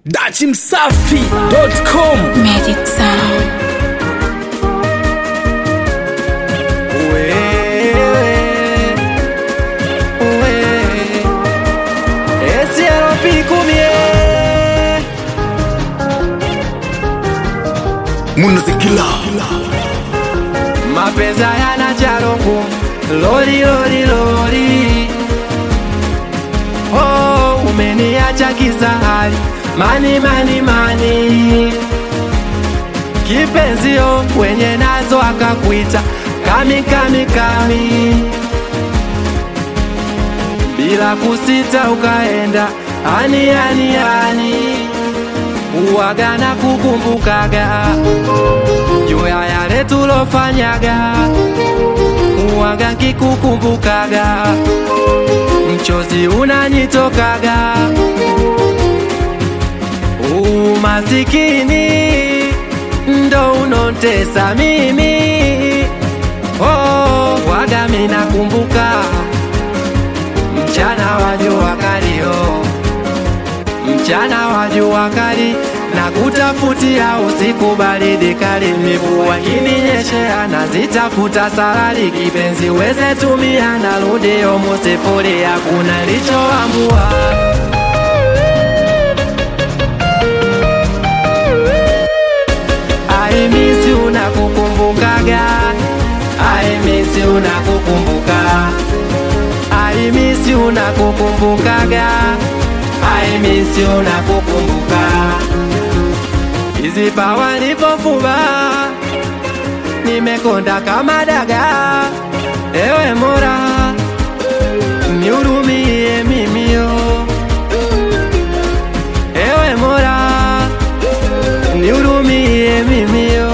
dachimsafi.com Magic Sound. munazikila mapenzi hayana charongo lori lori lori oh, umeniacha kisahari mani mani mani kipenzio wenye nazo akakuita kami kami kami bila kusita ukaenda ani ani ani uwaga na kukumbukaga juu ya yale tulofanyaga uwaga nkikukumbukaga mchozi unanitokaga umasikini ndo unontesa mimi oh, waga minakumbuka mchana wa jua kali oh mchana wa jua kali na kutafutia usiku baridi kali, mvua kininyeshea nazitafuta salari, kipenzi weze tumia, narudi omo sifuri, hakuna lichoambua I miss you nakukumbukaga I miss you nakukumbuka I miss you nakukumbukaga I miss you nakukumbuka Hizi pawa nilipofuba nimekonda kama daga, ewe Mola nihurumie mimi yo, ewe Mola nihurumie mimi yo.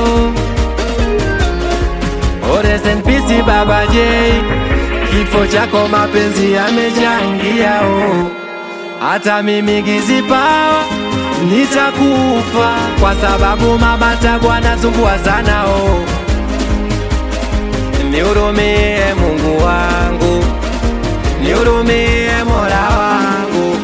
Oh, rest in peace Baba J, kifo chako mapenzi yamechangia oh. Hata mimi gizipawa nitakufa kwa sababu mama tabu anasumbua sana oh. Nihurumie Mungu wangu, nihurumie Mola wangu.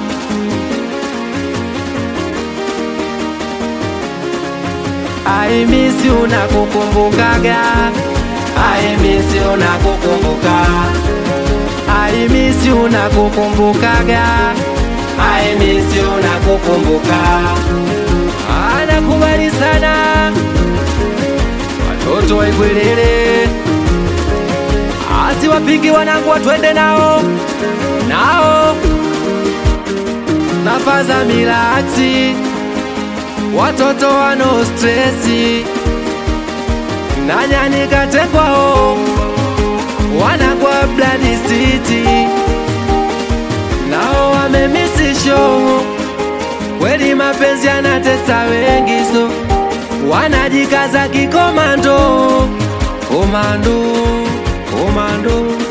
I miss you nakukumbukaga, I miss you nakukumbuka, I miss you nakukumbukaga, I miss you nakukumbuka. Anakubali sana watoto wa Igwelele, asiwapigi wanangu watwende nao nao nafaza milati watoto wano stresi nanyanyikatekwao wanagwa Blood City nao wamemisisho kweli mapenzi yanatesa wengi so wanajikaza kikomando komando komando